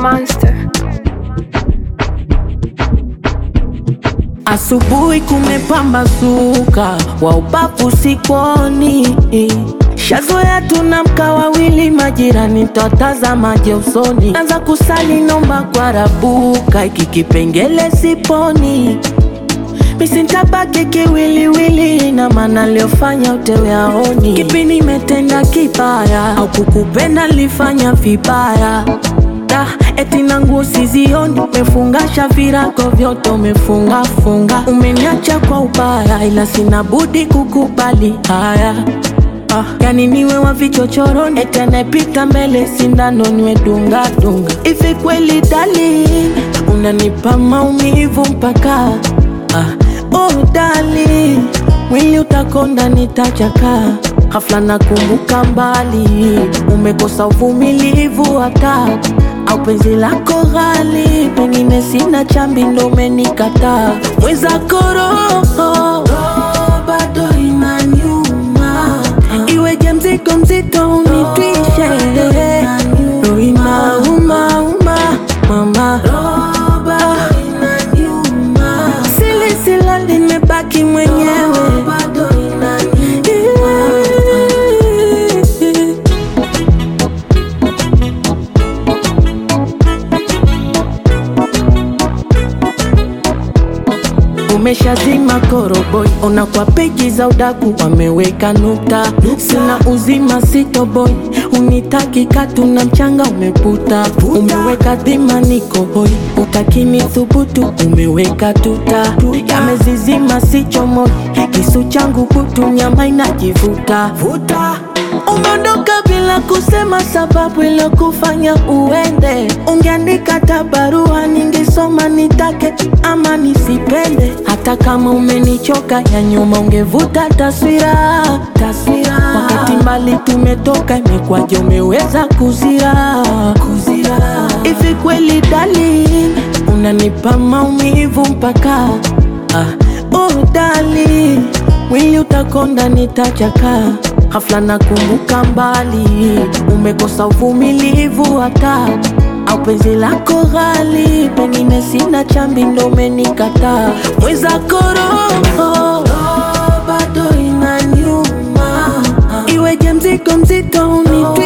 monster. Asubuhi kumepambazuka, wa ubavu sikoni, shazoea tunamka wawili, majirani twatazamaje usoni, anza kusali nomba kwa rabuka, iki kipengele siponi misintabaki kiwiliwili, na maana aliyofanya utewe aoni, kipi nimetenda kibaya au kukupenda nilifanya vibaya Da, eti na nguo sizioni, umefungasha virago vyote umefunga funga, umeniacha kwa ubaya, ila sina budi kukubali haya. Ah, yani niwe wa vichochoroni, eti anayepita mbele sindano niwe dunga dunga. Hivi kweli darling, unanipa maumivu mpaka ah, oh darling, mwili utakonda nitachaka Ghafla nakumbuka mbali, umekosa uvumilivu hata au penzi lako ghali, pengine sina chambi ndo umenikataa. Mwenzako roho bado inaniuma, iweje mzigo mzito unitwishe, roho inauma uma mama sili sila nimebaki mwenyewe Umeshazima koroboi, ona kwa peji za udaku wameweka nukta. Sina uzima sitoboi, unitaki katu na mchanga umeputa. Umeweka dhima niko hoi, utakini thubutu umeweka tuta. Yamezizima sichomoi, kisu changu kutu nyama inajivuta Umeondoka bila kusema sababu ilokufanya uende. Ungeandika hata barua ningesoma, nitake ama nisipende. Hata kama umenichoka ya nyuma, ungevuta taswira taswira. Wakati mbali tumetoka, imekwaje umeweza kuzira kuzira? Hivi kweli darling, unanipa maumivu mpaka ah, oh darling, mwili utakonda nitachaka Ghafla nakumbuka mbali, umekosa uvumilivu hata au penzi lako ghali, pengine sina chambi ndo umenikataa. Mwenzako roho bado inaniuma, iweje mzigo mzito unitwi